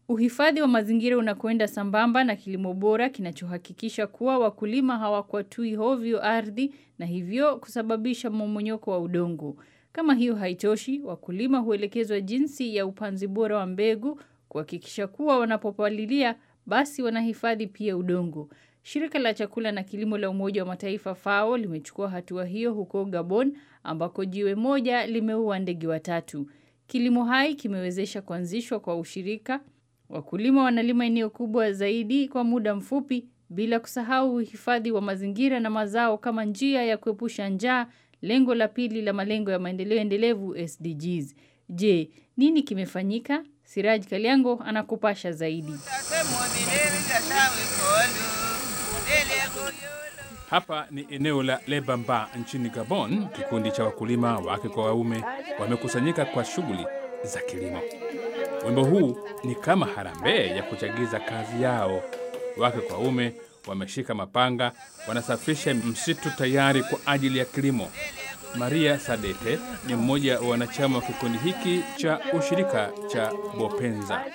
Uhifadhi wa mazingira unakwenda sambamba na kilimo bora kinachohakikisha kuwa wakulima hawakwatui hovyo ardhi na hivyo kusababisha mmomonyoko wa udongo. Kama hiyo haitoshi, wakulima huelekezwa jinsi ya upanzi bora wa mbegu kuhakikisha kuwa wanapopalilia basi wanahifadhi pia udongo. Shirika la chakula na kilimo la Umoja wa Mataifa FAO limechukua hatua hiyo huko Gabon ambako jiwe moja limeua ndege watatu. Kilimo hai kimewezesha kuanzishwa kwa ushirika. Wakulima wanalima eneo kubwa zaidi kwa muda mfupi bila kusahau uhifadhi wa mazingira na mazao kama njia ya kuepusha njaa, lengo la pili la malengo ya maendeleo endelevu SDGs. Je, nini kimefanyika? Siraj Kaliango anakupasha zaidi. Hapa ni eneo la Lebamba nchini Gabon. Kikundi cha wakulima wake kwa waume wamekusanyika kwa shughuli za kilimo. Wimbo huu ni kama harambee ya kuchagiza kazi yao. Wake kwa waume wameshika mapanga, wanasafisha msitu tayari kwa ajili ya kilimo. Maria Sadete ni mmoja wa wanachama wa kikundi hiki cha ushirika cha Bopenza.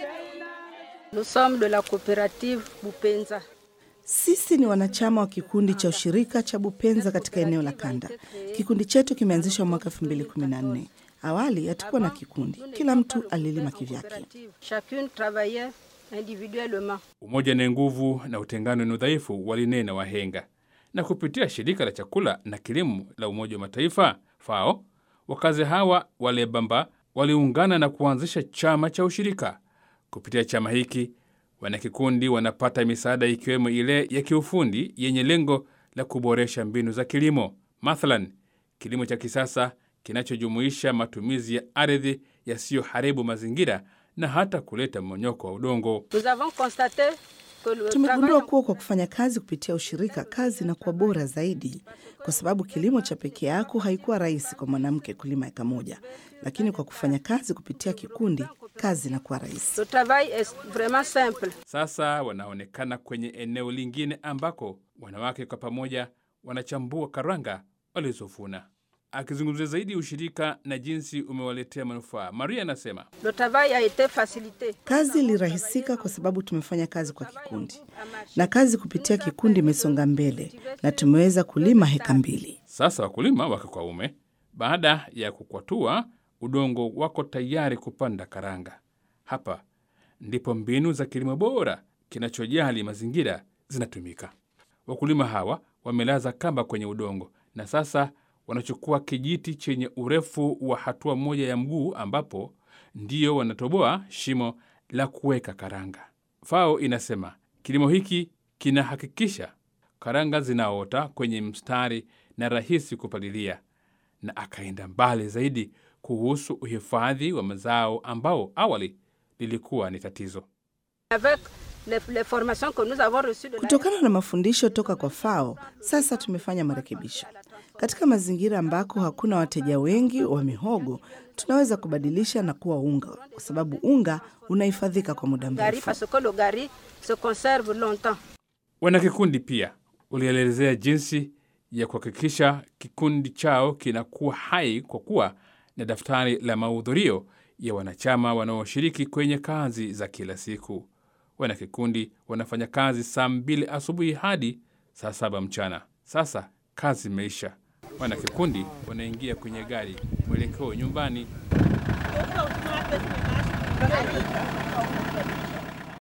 Nous sommes de la coopérative Bupenza. Sisi ni wanachama wa kikundi cha ushirika cha Bupenza katika eneo la Kanda. Kikundi chetu kimeanzishwa mwaka 2014. Awali hatukuwa na kikundi, kila mtu alilima kivyake. Chacune travaillait individuellement. Umoja ni nguvu na utengano ni udhaifu, walinena wahenga. Na kupitia shirika la chakula na kilimo la Umoja wa Mataifa FAO, wakazi hawa wa Lebamba waliungana na kuanzisha chama cha ushirika. Kupitia chama hiki wanakikundi wanapata misaada ikiwemo ile ya kiufundi yenye lengo la kuboresha mbinu za kilimo, mathalan kilimo cha kisasa kinachojumuisha matumizi ya ardhi yasiyoharibu mazingira na hata kuleta mmonyoko wa udongo. Nous avons constaté que le Tumegundua travail kuwa kwa kufanya kazi kupitia ushirika, kazi inakuwa bora zaidi, kwa sababu kilimo cha peke yako haikuwa rahisi kwa mwanamke kulima eka moja, lakini kwa kufanya kazi kupitia kikundi, kazi inakuwa rahisi. le travail est vraiment simple. Sasa wanaonekana kwenye eneo lingine ambako wanawake kwa pamoja wanachambua karanga walizovuna. Akizungumzia zaidi ushirika na jinsi umewaletea manufaa, Maria anasema Le travail a été facilité. Kazi ilirahisika kwa sababu tumefanya kazi kwa kikundi, na kazi kupitia kikundi imesonga mbele na tumeweza kulima heka mbili. sasa wakulima wake kwa ume, baada ya kukwatua udongo, wako tayari kupanda karanga. Hapa ndipo mbinu za kilimo bora kinachojali mazingira zinatumika. Wakulima hawa wamelaza kamba kwenye udongo na sasa wanachukua kijiti chenye urefu wa hatua moja ya mguu, ambapo ndio wanatoboa shimo la kuweka karanga. FAO inasema kilimo hiki kinahakikisha karanga zinaota kwenye mstari na rahisi kupalilia, na akaenda mbali zaidi kuhusu uhifadhi wa mazao ambao awali lilikuwa ni tatizo. Avec les, les formations que nous avons reçues de la Kutokana na mafundisho toka kwa FAO, sasa tumefanya marekebisho. Katika mazingira ambako hakuna wateja wengi wa mihogo, tunaweza kubadilisha na kuwa unga, kwa sababu unga unahifadhika kwa muda gari mrefu. parce que le gari se conserve longtemps. Wanakikundi pia ulielezea jinsi ya kuhakikisha kikundi chao kinakuwa hai kwa kuwa na daftari la mahudhurio ya wanachama wanaoshiriki kwenye kazi za kila siku. Wanakikundi wanafanya kazi saa mbili asubuhi hadi saa saba mchana. Sasa kazi imeisha, wanakikundi wanaingia kwenye gari mwelekeo nyumbani.